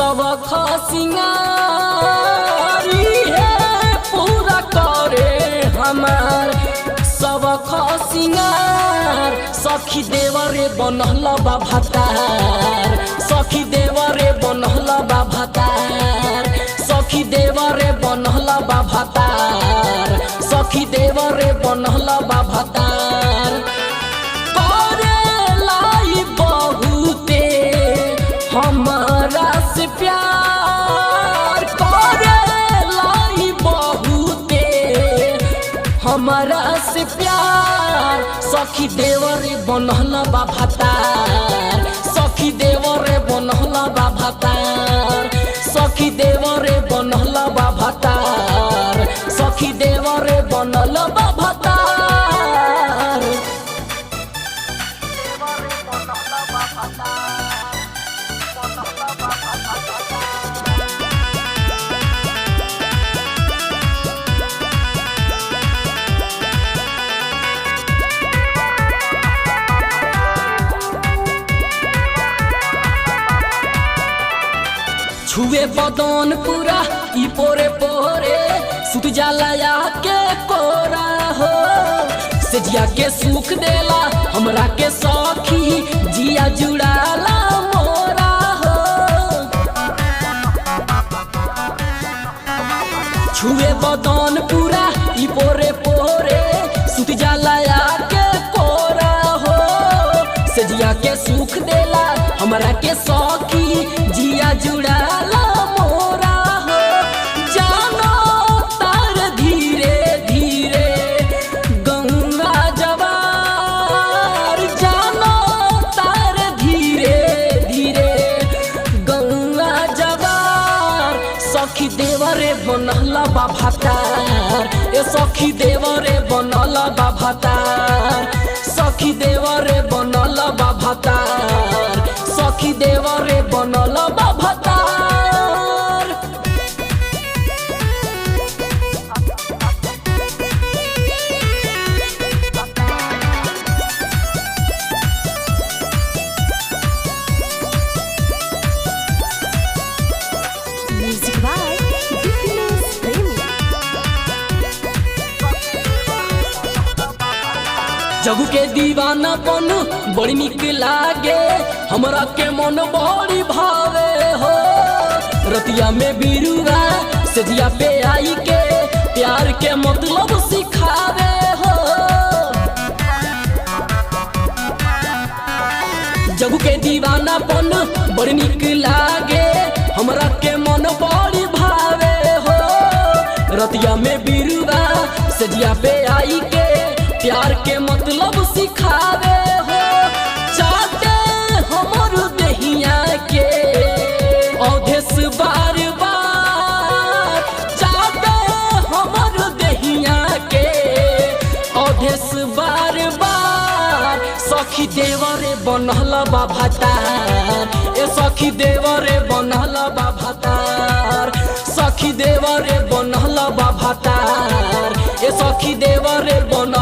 सब खसिंगारी है पूरा करे हमार सब खसिंगार सखी देवरे बनहल बा भतार सखी देवरे बनहल बा भतार सखी देवरे बनहल बा भतार सखी देवरे बनहल बा भतार करेलाई बहुते हमरा से प्यार करेलाई बहुते हमरा से प्यार सखी देवरे बनहल बा भतार सखी देवरे बनहल बा भतार सखी देवरे बनहल बा भतार सखी देवरे बनल बा भतार छुए बदन पूरा ई पोरे पोरे सुत जाला के कोरा हो सेजिया के सुख देला हमरा के सखी जिया जुड़ाला मोरा हो छुए बदन पूरा ई पोरे पोरे सुत जाला के कोरा हो सेजिया के सुख देला हमरा के सखी जिया जुड़ाला मोरा हो जानो तार धीरे धीरे गंगा जवार जानो तार धीरे धीरे गंगा जवार सखी देवरे बनल बा भातार ए सखी देवरे बनल बा भातार सखी देवरे बनल बा भातार सखी देवरे बनल बा भातार Music by Dipinus Premi. जगू के दीवाना बन बड़ी निक लागे हमरा के मन बड़ी भावे हो रतिया में बिरुआ सजिया पे आई के प्यार के मतलब सिखावे हो जगू के दीवाना बन बड़ी निक लागे हमरा के मन बड़ी भावे हो रतिया में बिरुआ सजिया पे आई के प्यार के मतलब सिखावे हो चाहते हमर दहिया के अवधेश बार बार चाहते हमर दहिया के अवधेश बार बार सखी देवरे बनल बा भातार ए सखी देवरे बनल बा भातार सखी देवरे बनल बा भातार ए सखी देवरे बनल